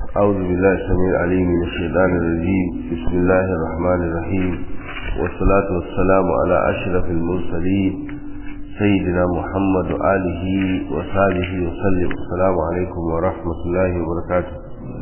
أعوذ بالله السميع العليم من الشيطان الرجيم بسم الله الرحمن الرحيم والصلاة والسلام على أشرف المرسلين سيدنا محمد وآله وصحبه وسلم السلام عليكم ورحمة الله وبركاته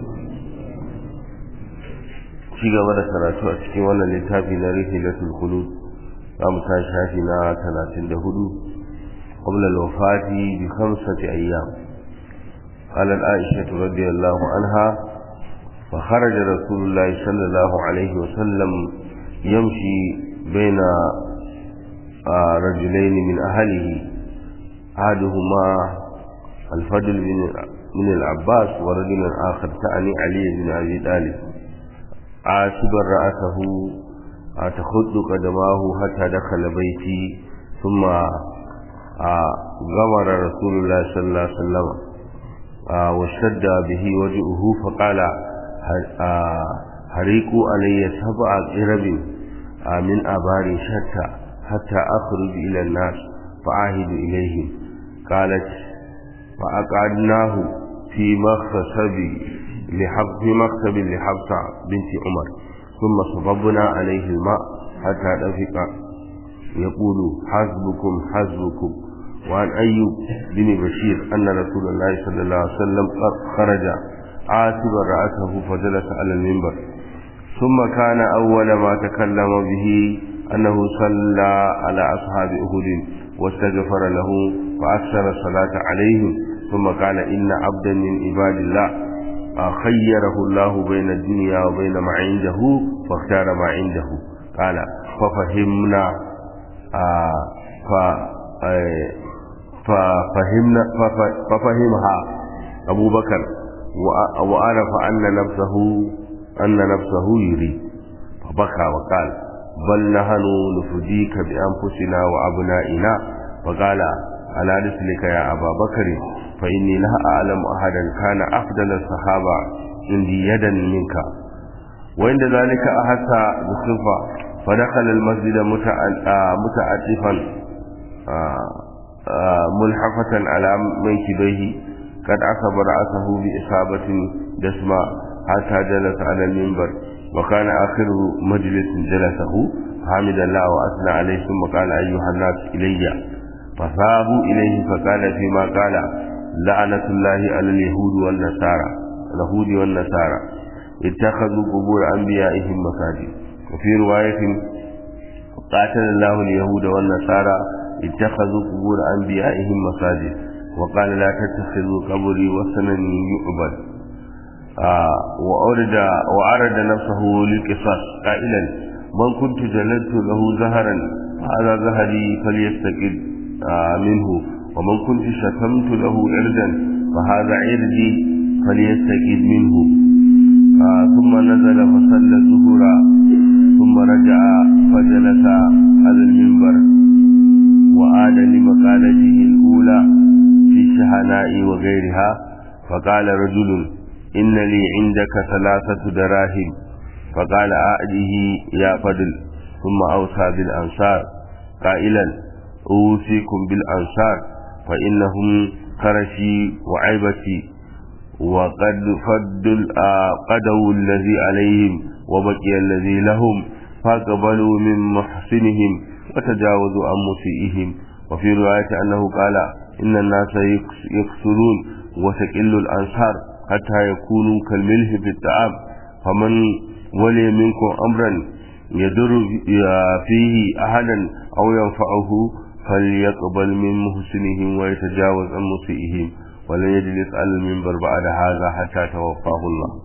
ci gaba da karatu a cikin wannan littafi na rihilatul khulud za mu tashi shafi na 34 qabla al-wafati bi khamsati ayyam قالت عائشة رضي الله عنها فخرج رسول الله صلى الله عليه وسلم يمشي بين رجلين من أهله أحدهما الفضل بن من العباس ورجل آخر تعني علي بن أبي طالب عاصبا رأسه تخد قدماه حتى دخل بيتي ثم غمر رسول الله صلى الله عليه وسلم واشتد به وجهه فقال هريقوا علي سبع قرب من أبار شتى حتى أخرج إلى الناس فعاهد إليهم قالت فأقعدناه في مخصب لحب في مكتب لحفصة بنت عمر ثم صببنا عليه الماء حتى دفق يقول حسبكم حسبكم وعن أيوب بن بشير أن رسول الله صلى الله عليه وسلم خرج عاتبا رأسه فجلس على المنبر ثم كان أول ما تكلم به أنه صلى على أصحاب أهد واستغفر له فأكثر الصلاة عليهم ثم قال إن عبدا من عباد الله خيره الله بين الدنيا وبين ما عنده فاختار ما عنده قال ففهمنا آه ف ففهمنا ففهمها أبو بكر وعرف أن نفسه أن نفسه يريد فبكى وقال بل نحن نفديك بأنفسنا وأبنائنا فقال على رسلك يا أبا بكر فإني لا أعلم أحدا كان أفضل الصحابة عندي يدا منك وعند ذلك أحس بصفة فدخل المسجد متعطفا ملحفة على منكبيه قد عصب رأسه بإصابة دسمة حتى جلس على المنبر وكان آخر مجلس جلسه حمد الله وأثنى عليه ثم قال أيها الناس إلي فثابوا إليه فقال فيما قال لعنة الله على اليهود والنصارى اليهود والنصارى اتخذوا قبور أنبيائهم مساجد وفي رواية قاتل الله اليهود والنصارى اتخذوا قبور أنبيائهم مساجد وقال لا تتخذوا قبري وثنا يعبد آه وأرد وعرض نفسه للقصاص قائلا من كنت جلدت له زهرا هذا زهري فليستقل آه منه ومن كنت شتمت له عردا فهذا عردي فليستقل منه آه ثم نزل فصلى الظهر ثم رجع فجلس على المنبر وعاد لمقالته الأولى في الشهناء وغيرها فقال رجل إن لي عندك ثلاثة دراهم فقال أعده يا فضل ثم أوصى بالأنصار قائلا أوصيكم بالأنصار فإنهم كرشي وعيبتي وقد فدوا قدوا الذي عليهم وبقي الذي لهم فقبلوا من محسنهم وتجاوزوا عن مسيئهم وفي رواية أنه قال إن الناس يكسرون وتقل الأنصار حتى يكونوا كالملح في الطعام فمن ولي منكم أمرا يدر فيه أحدا أو ينفعه فليقبل من محسنهم ويتجاوز عن مسيئهم ولن يجلس على المنبر بعد هذا حتى توفاه الله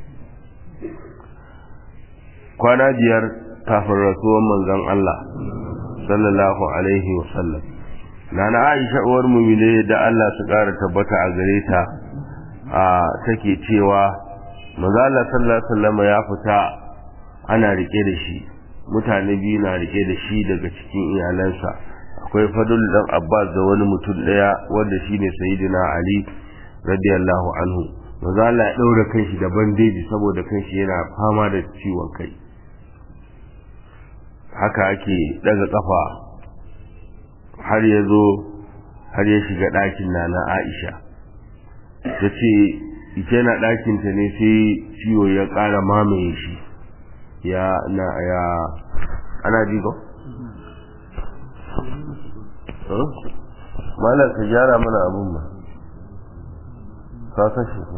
kwana biyar kafin rasuwar manzon Allah sallallahu alaihi wasallam nana Aisha uwar mumine da Allah su ƙara tabbata a gare ta a take cewa manzo Allah sallallahu alaihi wasallam ya fita ana rike da shi mutane biyu na rike da shi daga cikin iyalansa akwai fadul dan Abbas da wani mutum daya wanda shine sayyidina Ali radiyallahu anhu manzo Allah ya daura kanshi da bandeji saboda kanshi yana fama da ciwon kai haka ake daga kafa har ya zo har ya shiga ɗakin nana Aisha ta ce ita yana ɗakinta ne sai ciwo ya ƙara mamaye shi ya na ya ana ji ko? malar ka gyara mana abun ba ka kashe ko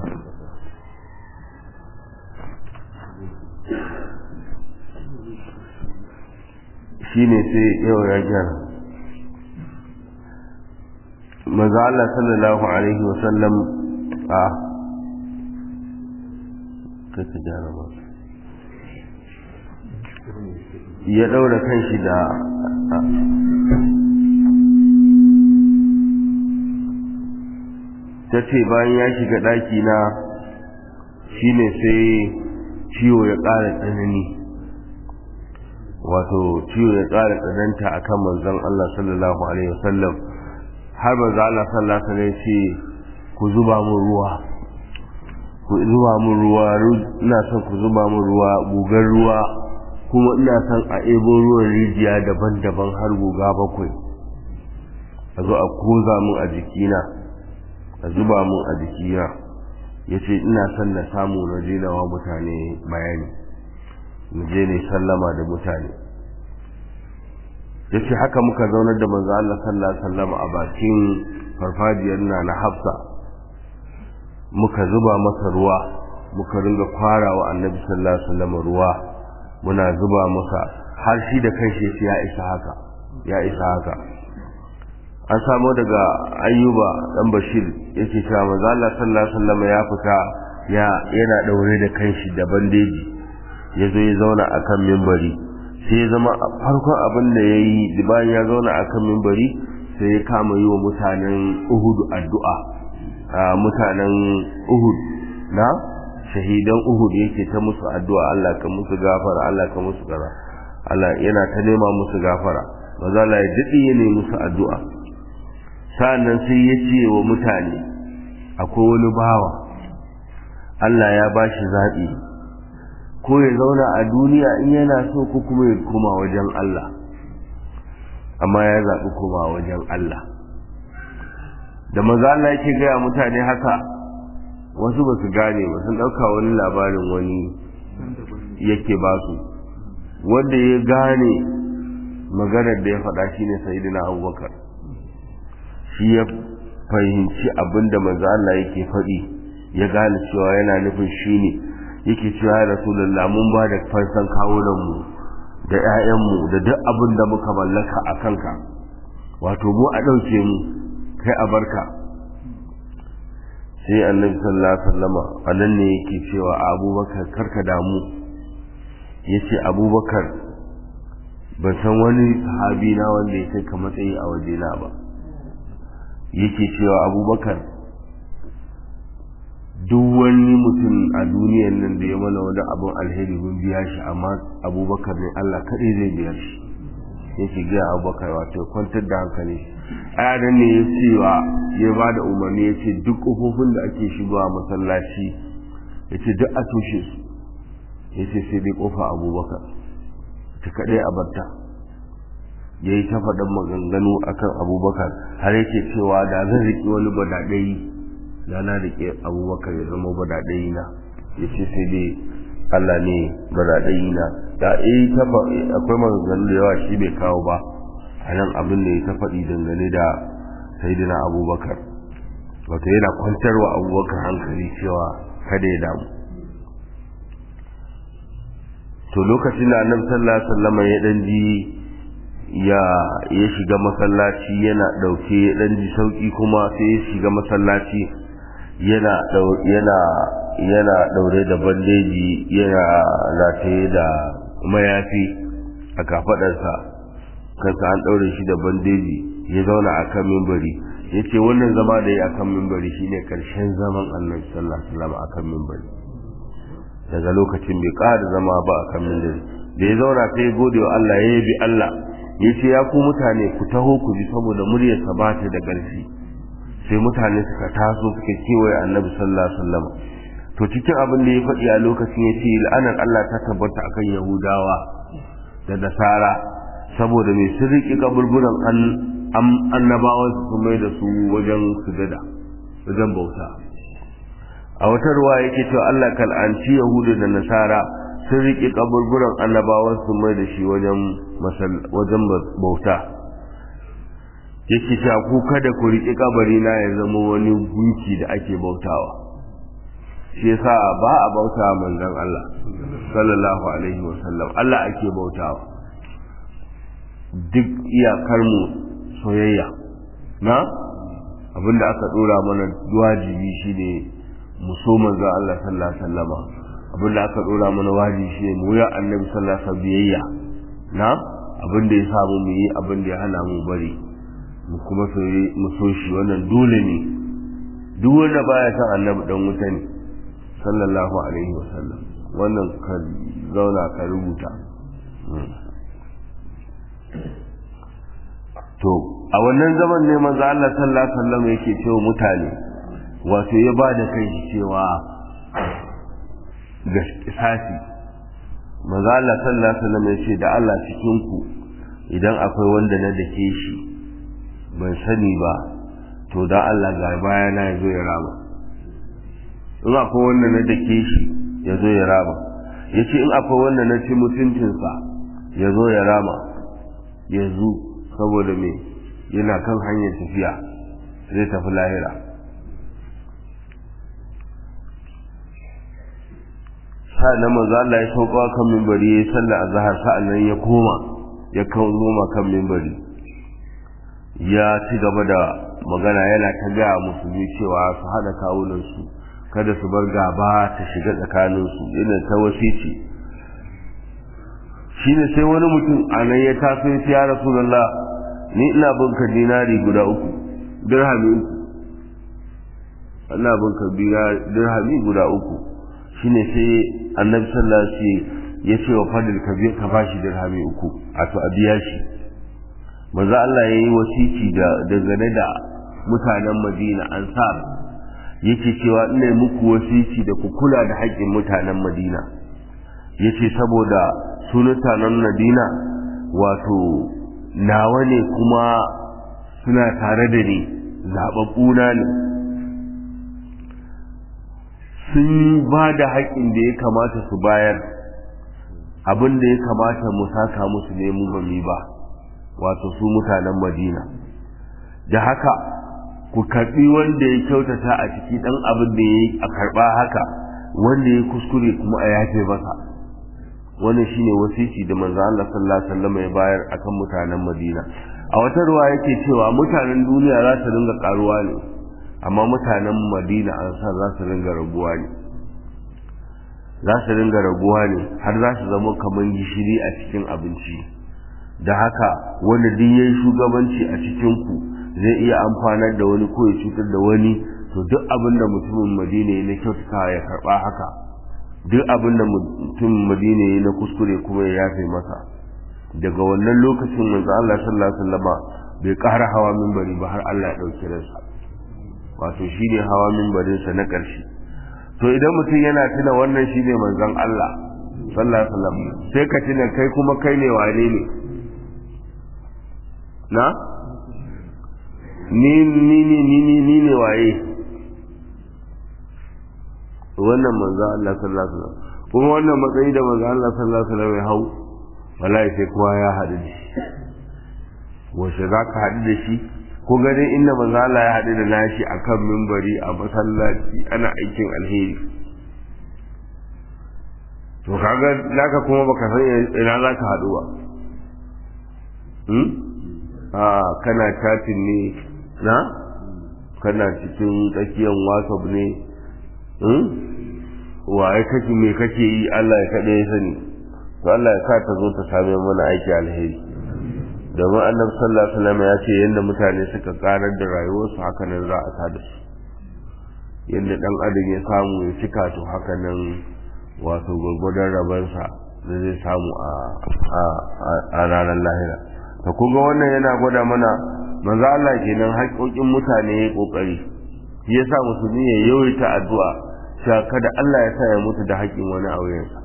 shi ne sai yau ya gyara maza Allah sallallahu alaihi wasallam a kaka gyara ba ya ɗaura kan shi da ta ce bayan ya shiga ɗaki na shine sai ciwo ya ƙara tsanani wato ciwo ya ƙara tsananta a kan manzon Allah sallallahu alaihi wasallam har manzon Allah sallallahu alaihi wasallam ce ku zuba mun ruwa ku zuba mun ruwa ina son ku zuba mun ruwa gugar ruwa kuma ina son a ebo ruwan rijiya daban-daban har guga bakwai a zo a koza mun a jikina a zuba mun a jikina ya ce ina son na samu na wa mutane bayani mu je ne sallama da mutane ya ce haka muka zaunar da manzo Allah sallallahu alaihi wasallam a bakin farfajiyar na na Hafsa muka zuba masa ruwa muka ringa fara wa annabi sallallahu alaihi wasallam ruwa muna zuba masa har shi da kanshi ya isa haka ya isa haka an samu daga ayyuba dan bashir yake cewa manzo Allah sallallahu alaihi wasallam ya fita ya yana daure da kanshi da bandeji yazo ya zauna akan minbari sai ya zama farkon abin da yayi bayan ya zauna akan minbari sai ya kama yi wa mutanen Uhud addu'a mutanen Uhud na shahidan Uhud yake ta musu addu'a Allah ka musu gafara Allah ka musu kaza Allah yana ta nema musu gafara maza Allah ya dade ne musu addu'a sa'annan sai ya ce wa mutane akwai wani bawa Allah ya ba shi zaɓi ko ya zauna a duniya in yana so ko kuma ya koma wajen Allah amma ya zaɓi koma wajen Allah da maza Allah yake gaya mutane haka wasu ba su gane ba sun ɗauka wani labarin wani yake ba su wanda ya gane maganar da ya faɗa shine sayidina abubakar shi ya fahimci abin da manzo Allah yake faɗi ya gane cewa yana nufin shi ne yake cewa ya rasulullah mun ba da fansan kawunan mu da ƴaƴanmu da duk abin da muka mallaka a kanka wato mu a ɗauke mu kai a barka sai annabi sallallahu alaihi wasallama anan ne yake cewa abubakar karka damu yace abubakar ban san wani sahabi na wanda ya kai ka matsayi a wajena ba yake cewa abubakar duk wani mutum a duniyan nan da ya mana wani abin alheri mun biya shi amma abubakar ne Allah kaɗai zai biya shi yake gaya abubakar wato kwantar da hankali ayadan ne ya cewa ya ba da umarni ya ce duk ƙofofin da ake shigowa masallaci ya ce duk a tushe su ya ce sai dai ƙofa abubakar ta kaɗai a barta ya yi ta faɗin maganganu akan abubakar har yake cewa da zan riƙe wani badaɗayi da na riƙe abubakar ya zama badaɗayi na ya ce sai dai allah ne badaɗayi na da eh akwai maganganu da yawa shi bai kawo ba a nan abin da ya ta faɗi dangane da saidina abubakar wato yana kwantarwa abubakar hankali cewa kada ya damu to lokacin da annabi sallallahu alaihi wasallam ya dan ji ya ya shiga masallaci yana dauke ya dan ji sauki kuma sai ya shiga masallaci yana yana yana daure da bandeji yana rataye da mayafi a kafadarsa kansa an daure shi da bandeji ya zauna akan mimbari yace wannan zama da ya akan mimbari shine karshen zaman Annabi sallallahu alaihi wasallam akan mimbari daga lokacin bai ƙara zama ba akan mimbari da ya zauna sai ya gode wa Allah ya yabi Allah yace ya ku mutane ku taho ku ji saboda muryar sa ba ta da ƙarfi sai mutane suka taso suka kewaye Annabi sallallahu alaihi wasallam to cikin abin da ya faɗi a lokacin ya ce la'anar Allah ta tabbata akan Yahudawa da Nasara saboda mai sun riƙe kaburburan annabawan su mai da su wajen sujada wajen bauta a wata ruwa yake cewa Allah kal'anci yahudu da nasara sun riƙe kaburburan annabawan su mai da shi wajen wajen bauta yake cewa ku kada ku riƙe kabari na ya zama wani gunki da ake bautawa shi yasa ba a bauta manzon Allah sallallahu alaihi wasallam Allah ake bautawa duk iyakar mu soyayya na abinda aka dora mana wajibi shine mu so manzon Allah sallallahu alaihi wasallama abinda aka dora mana wajibi shine mu ya annabi sallallahu alaihi wasallam biyayya na abinda ya samu mu yi abinda ya hana mu bari mu kuma mu so shi wannan dole ne duk wanda baya san annabi dan wuta ne sallallahu alaihi wasallam wannan ka zauna ka rubuta to a wannan zaman ne manzo Allah sallallahu alaihi wasallam yake cewa mutane wato ya bada kai cewa gaskisasi manzo Allah sallallahu alaihi wasallam ya ce da Allah cikin ku idan akwai wanda na dake shi ban sani ba to da Allah ga bayana ya zo ya rama in akwai wanda na dake shi ya zo ya rama ya ce in akwai wanda na ci mutuncinsa ya zo ya rama yanzu saboda me yana kan hanyar tafiya zai tafi lahira sa'annan manzo Allah ya sauka kan mimbari ya sallah azhar sa'annan ya koma ya kan noma kan mimbari ya ci gaba da magana yana ta gaya musulmi cewa su hada kawunansu kada su bar gaba ta shiga tsakaninsu yana ta wasici shine sai wani mutum a nan ya taso ya ce ya rasulullah ni ina bin ka dinari guda uku dirhami uku ina bin ka dirhami guda uku shine sai annabi sallallahu alaihi wasallam ya ce wa fadil ka ka bashi dirhami uku a to a biya shi manzo Allah ya yi wasici da dangane da mutanen Madina ansar yake cewa ina muku wasici da ku kula da haƙƙin mutanen Madina yace saboda su mutanen Madina wato nawa ne kuma suna tare da ni zaɓaɓɓuna ne sun ba da haƙƙin da ya kamata su bayar abin da ya kamata mu saka musu ne mu ba mi ba wato su mutanen madina da haka ku karɓi wanda ya kyautata a ciki ɗan abin da ya yi a karɓa haka wanda ya kuskure kuma a yafe masa wannan shine wasiki da manzo Allah sallallahu alaihi wasallam ya bayar akan mutanen Madina a wata ruwa yake cewa mutanen duniya za su ringa karuwa ne amma mutanen Madina an san za su ringa raguwa ne za su ringa raguwa ne har za su zama kaman gishiri a cikin abinci da haka wanda duk yayi shugabanci a cikin ku zai iya amfanar da wani ko ya cutar da wani to duk abin da mutumin Madina ya na kyautata ya karba haka duk abin da mutum madina ya na kuskure kuma ya yafe masa daga wannan lokacin manzo Allah sallallahu alaihi wasallama bai ƙara hawa minbari ba har Allah ya dauki ransa wato shine hawa minbarin sa na ƙarshe to idan mutum yana tuna wannan shine manzon Allah sallallahu alaihi wasallam sai ka tuna kai kuma kai ne wane ne na ni ni ni ni ni ne waye wannan manzo Allah sallallahu alaihi wasallam kuma wannan matsayi da manzo Allah sallallahu alaihi wasallam ya hau wallahi sai kowa ya haɗu da shi wace za ka haɗu da shi ko gani inda manzo Allah ya haɗu da nashi akan mimbari a masallaci ana aikin alheri to kaga naka kuma baka san ina za ka haɗu ba hmm? a kana chatin ne na kana cikin tsakiyar whatsapp ne waye kake me kake yi Allah ya kaɗe ya sani to Allah ya sa ta zo ta same mana aiki alheri domin annabi sallallahu alaihi wasallam ya ce yanda mutane suka karar da rayuwarsu haka nan za a tada su yanda dan adam ya samu ya cika to haka nan wato gwargwadon rabansa da zai samu a ranar lahira to kun ga wannan yana gwada mana manzo Allah kenan haƙoƙin mutane ya kokari shi yasa musulmi ya yawaita addu'a cewa kada Allah ya sa ya mutu da haƙƙin wani a wuyansa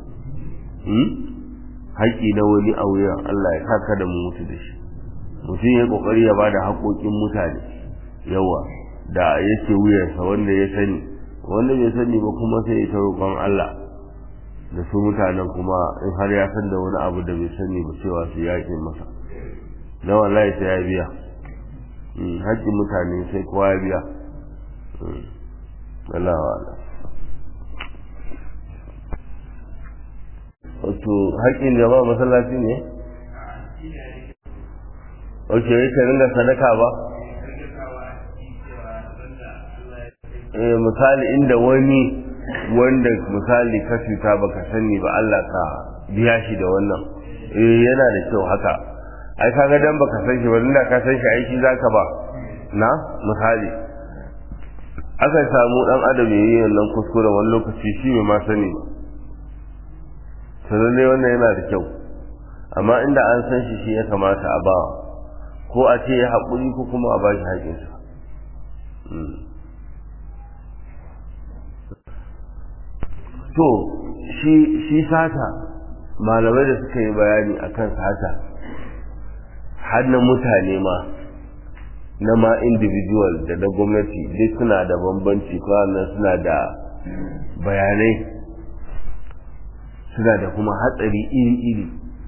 haƙƙi na wani a wuyan Allah ya sa kada mu mutu da shi mutum ya kokari ya bada haƙoƙin mutane yawa da yake wuyansa wanda ya sani wanda bai sani ba kuma sai ya ta roƙon Allah da su mutanen kuma in har ya san da wani abu da bai sani ba cewa su yaƙi masa na wallahi sai ya biya haƙƙin mutane sai kowa ya biya Allah wa Allah wato haƙƙin jama'a masallaci ne ok yake ringa sadaka ba eh misali inda wani wanda misali ka cuta baka sani ba Allah ka biya shi da wannan eh yana da kyau haka ai kaga dan baka san shi ba inda ka san shi aiki zaka ba na misali aka samu dan adam yayi wannan kuskure wani lokaci shi bai ma sani ba sannan wannan yana da kyau amma inda an san shi shi ya kamata a ba ko a ce ya haƙuri ko kuma a ba shi haƙinsa to shi sata malamai da suka yi bayani akan sata har na mutane ma na ma individual da na gwamnati duk suna da bambanci kwanan suna da bayanai suna da kuma hatsari iri-iri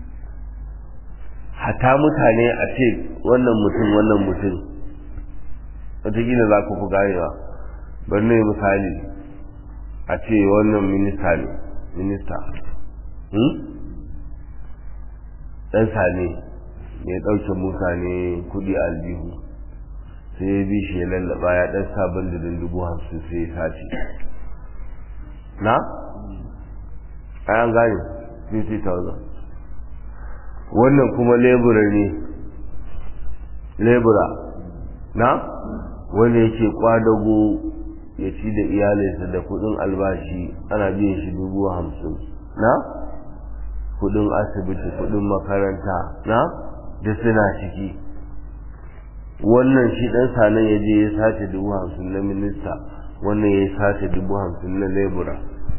hata mutane a ce wannan mutum wannan mutum wataƙila za ku fi ganewa bari ne misali a ce wannan minista ne minista ɗan sane mai ɗauke mutane kuɗi aljihu sai ya bi shi ya lallaba ya ɗan sabon da dubu hamsin sai ya sace na? an gane 50,000 wannan kuma lebura ne lebura na? wanda yake kwadago ya ci da iyalinsa da kudin albashi ana biyan shi dubu hamsin na kudin asibiti kudin makaranta na da suna ciki wannan shi dan sanan ya je ya sace dubu hamsin na minista wannan ya sace dubu hamsin na lebura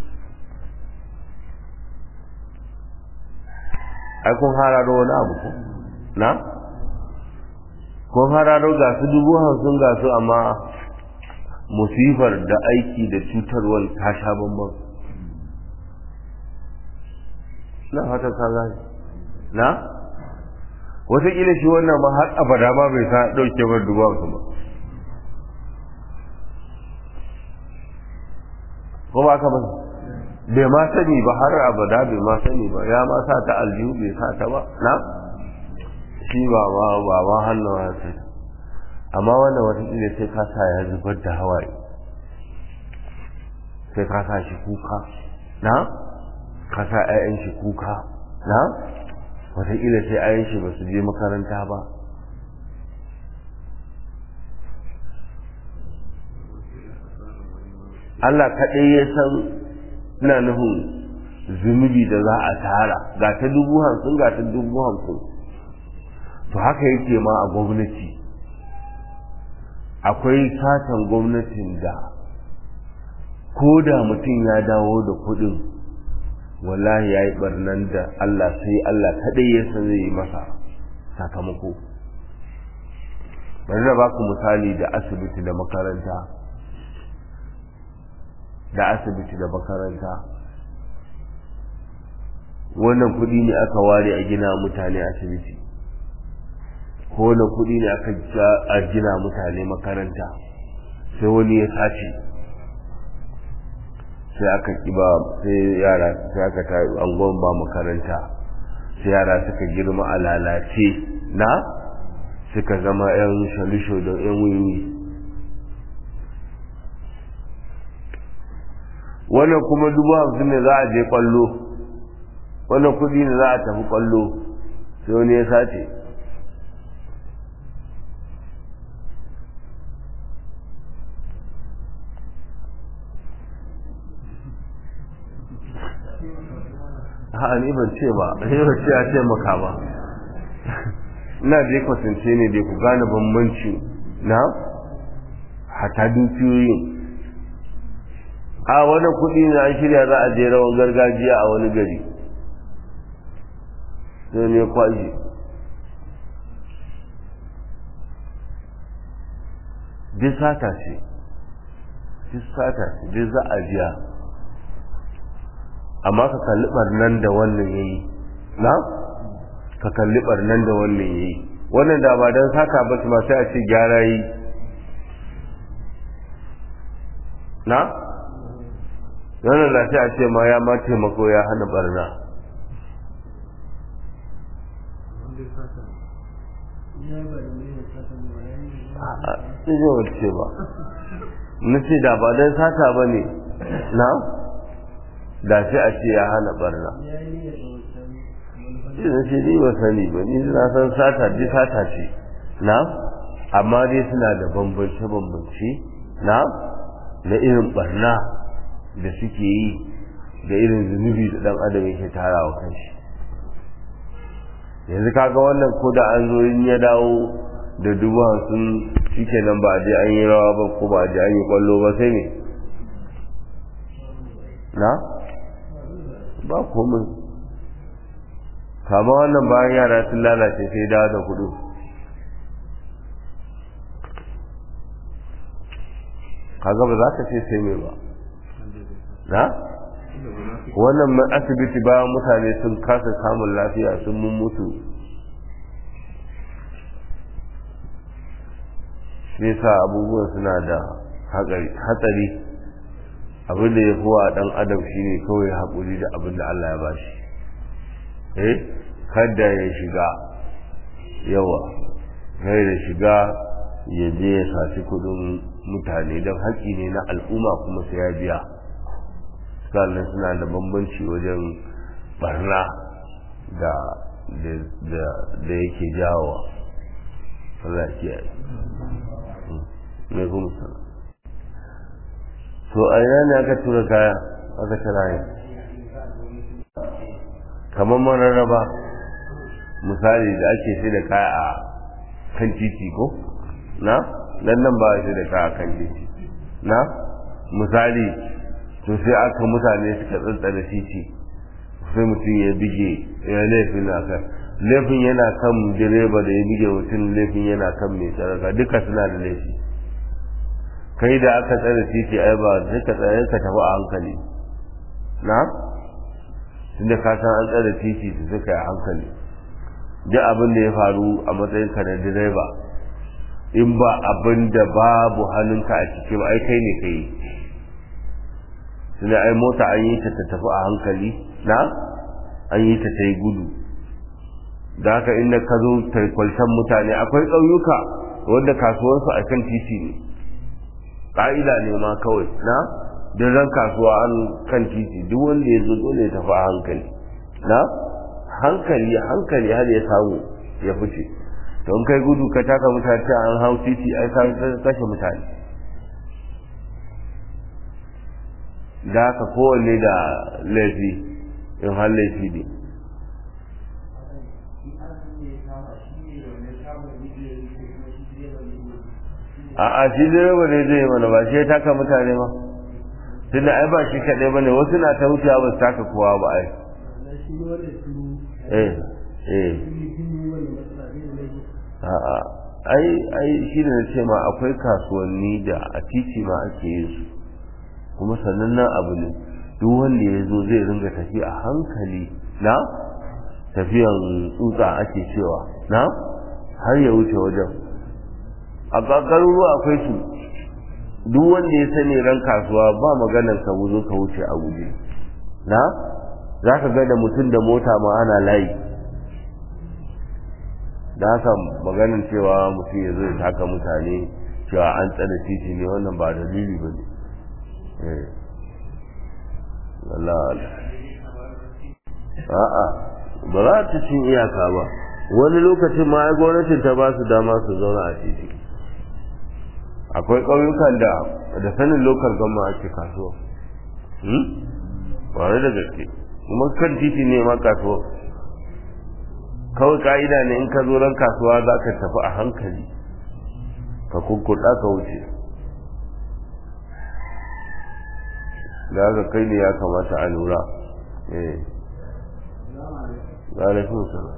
ai kun hararo wani abu ko na kun hararo ga su dubu hamsin ga su amma musifar da aiki da cutarwar ta sha bambam na fata ka gane na wataƙila shi wannan ma har abada ma bai sa ɗauke bar dubu hamsin ba ko ba ka ba bai ma sani ba har abada bai ma sani ba ya ma sa ta aljihu bai sa ta ba na shi ba ma ba ma hannun hasa amma wannan watakila sai ka sa ya zubar da hawaye sai ka sa shi kuka na ka sa 'ya'yan shi kuka na watakila sai 'ya'yan shi ba su je makaranta ba Allah kaɗai ya san ina nufin zunubi da za a tara ga ta dubu hamsin ga ta dubu hamsin to haka yake ma a gwamnati akwai satan gwamnatin da ko da mutum ya dawo da kuɗin wallahi ya yi barnan da Allah sai Allah kaɗai ya san zai yi masa sakamako bari da baku misali da asibiti da makaranta da asibiti da makaranta wannan kuɗi ne aka ware a gina mutane asibiti ko na kuɗi ne aka a gina mutane makaranta sai wani ya sace sai aka kiba sai yara sai aka ta angon ba makaranta sai yara suka girma a lalace na suka zama yan shalisho da yan wiwi wannan kuma dubu hamsin ne za a je kwallo wannan kudi ne za a tafi kwallo sai wani ya sace ha ni ban ce ba ni ban ce a ce maka ba ina je kwatance ne dai ku gane bambanci na hata dukiyoyin a wani kuɗi ne an shirya za a je rawan gargajiya a wani gari sai ne kwashi duk sata ce duk sata duk za a jiya amma ka kalli barnan da wannan ya yi na ka kalli barnan da wannan ya yi wannan da ba don saka ba su sai a ce gyara yi na wannan da sai a ce ma ya ma taimako ya hana barna sai zai wace ba na ce da ba don sata ba ne na da sai a ce ya hana barna shi na ce ni ba sani ba ni na san sata dai sata ce na amma dai suna da bambance-bambance na na irin barna da suke yi da irin zunubi da dan adam yake tarawa kanshi yanzu kaga wannan ko da an zo in ya dawo da dubu hamsin shike nan ba a je an yi rawa ba ko ba a je an yi kwallo ba sai ne na ba komai kama wannan bayan yara sun lalace sai dawo da kudu kaga ba za ka ce sai mai ba na wannan asibiti bayan mutane sun kasa samun lafiya sun mun mutu shi sa abubuwan suna da hatsari abin da ya fi wa ɗan adam shine kawai haƙuri da abin da Allah ya bashi eh kada ya shiga yawa kai da shiga ya je ya saci kudin mutane don haƙƙi ne na al'umma kuma sai ya biya sannan suna da bambanci wajen barna da da yake jawowa Allah ya ne kuma sana to a ina ne aka tura kaya aka tara yi kamar mararraba misali da ake sai da kaya a kan titi ko na nan nan ba sai da kaya kan titi na misali to sai aka mutane suka tsantsana titi sai mutum ya bige ya laifin na kan laifin yana kan direba da ya bige mutum laifin yana kan mai tsaraka duka suna da laifi kai da aka tsare titi ai ba duka tsaye ka tafi a hankali na tunda ka san an tsare titi su suka yi hankali duk abin da ya faru a matsayin ka na direba in ba abin da babu hannunka a ciki ba ai kai ne kai tunda ai mota an yi ta ta tafi a hankali na an yi ta ta yi gudu da haka inda ka zo kwaltan mutane akwai ƙauyuka wanda kasuwarsu a kan titi ne ƙa'ida ne ma kawai na don ran kasuwa an kan titi duk wanda ya zo dole ya tafi a hankali na hankali hankali har ya samu ya fice don kai gudu ka taka mutane an hau titi ai ka kashe mutane da haka kowanne da laifi in har laifi ne a a shi direba ne zai mana ba shi ya taka mutane ba tunda ai ba shi kaɗai ba ne wasu na ta wucewa ba su taka kowa ba ai eh eh a'a ai ai shi ne ce ma akwai kasuwanni da a titi ma ake yin su kuma sanannen abu ne duk wanda ya zo zai ringa tafi a hankali na tafiyan tsutsa ake cewa na har ya wuce wajen a garuruwa akwai su duk wanda ya sani ran kasuwa ba maganar ka wuzo ka wuce a guje na za ka ga da mutum da mota ma ana layi da haka maganin cewa mutum ya zo ya taka mutane cewa an tsada titi ne wannan ba dalili ba ne a'a ba za ta cin iyaka ba wani lokacin ma gwamnatin ta ba su dama su zauna a titi akwai ƙauyukan da da sanin lokal gama ake kasuwa ƙwarai da gaske kuma kan titi ne ma kasuwa kawai ka'ida ne in ka zo ran kasuwa za ka tafi a hankali ka kukkuɗa ka wuce da haka kai ne ya kamata a lura eh alaikun salam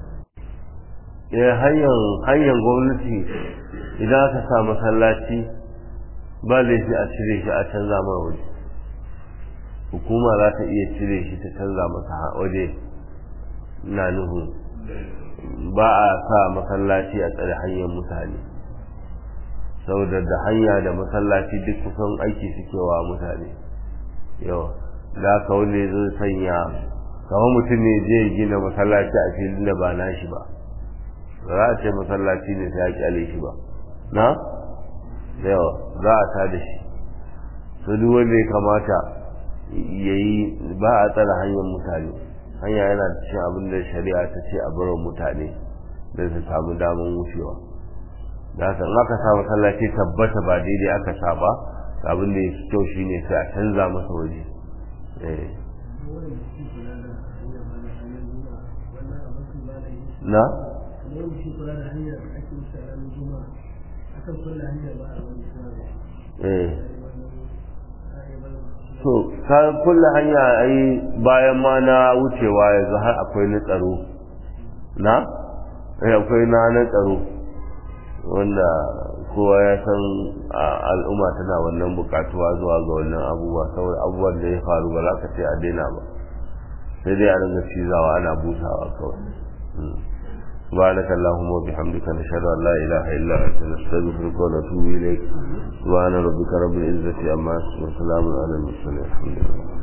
eh hanyar hanyar gwamnati idan aka sa masallaci ba laifi a cire shi a canza mai waje hukuma za ta iya cire shi ta canza masa waje na nuhu ba a sa masallaci a tsare hanyar mutane saboda da hanya da masallaci duk kusan aiki suke wa mutane yawa da ka wanda zai sanya kamar mutum ne zai gina masallaci a filin da ba nashi ba ba za a ce masallaci ne sai ya kyale shi ba na yawa za a ta da shi to duk wanda ya kamata ya yi ba a tsara hanyar mutane hanya yana da cikin abin da shari'a ta ce a bar mutane da su samu damar wucewa da haka in aka sa masallaci tabbata ba daidai aka sa ba abin da ya fi kyau shine sai a canza masa waje na? eh to ka kulle hanya ai bayan ma na wucewa yanzu har akwai na tsaro na eh akwai na na tsaro wanda kowa ya san al'umma tana wannan bukatuwa zuwa ga wannan abubuwa saboda abubuwan da ya faru ba za ka ce a daina ba sai dai a ringa cizawa ana busawa kawai سبحانك اللهم وبحمدك نشهد ان لا اله الا انت نستغفرك ونتوب اليك سبحان ربك رب العزه عما يصفون وسلام على المرسلين الحمد لله